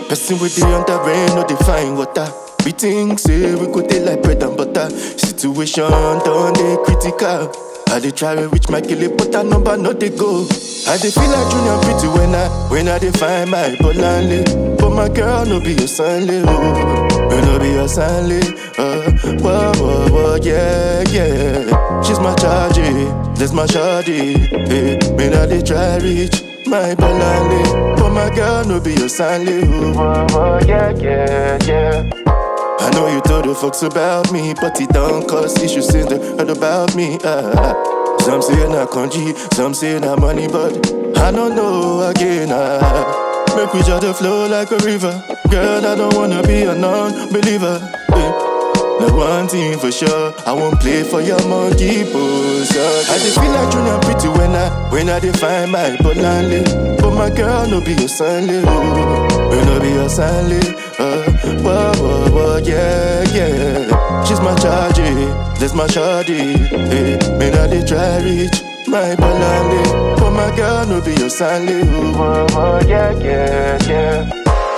Person with the under rain, no define water. We think say we go dey like bread and butter. Situation done dey critical. I dey try to reach my kele, but that number no dey go. I dey feel like junior pretty when I when I dey find my bolanle. But my girl no be your sanle, oh. You no be your sanle, uh. Whoa, whoa, whoa, yeah, yeah. She's my chargy, that's my shawty. Hey, when I dey try reach my bolanle, but my girl no be your sanle, oh. Whoa, whoa, yeah, yeah, yeah. I know you told the folks about me, but it don't cause issues since they heard about me. Ah, some say na country, some say na money, but I don't know again. Ah, make we just flow like a river. Girl, I don't wanna be a non-believer. eh. Now one thing for sure, I won't play for your monkey pose. I just feel like junior pretty when I when I define my bolanle. But my girl no be your sanle, oh. You no be your sanle, uh. Whoa, whoa, whoa, yeah, yeah. She's my chargy, that's my shawty. Hey, when I dey try reach my bolanle, but my girl no be your sanle, oh. Whoa, whoa, yeah, yeah, yeah.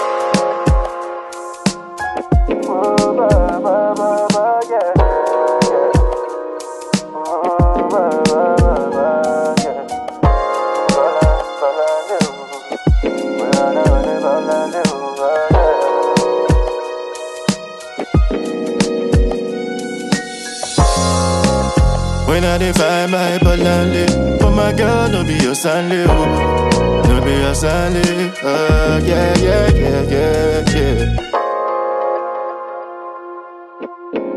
When I dey find my balance, but my girl no be your sanle, oh. no be your sanle, uh, yeah, yeah, yeah, yeah, yeah.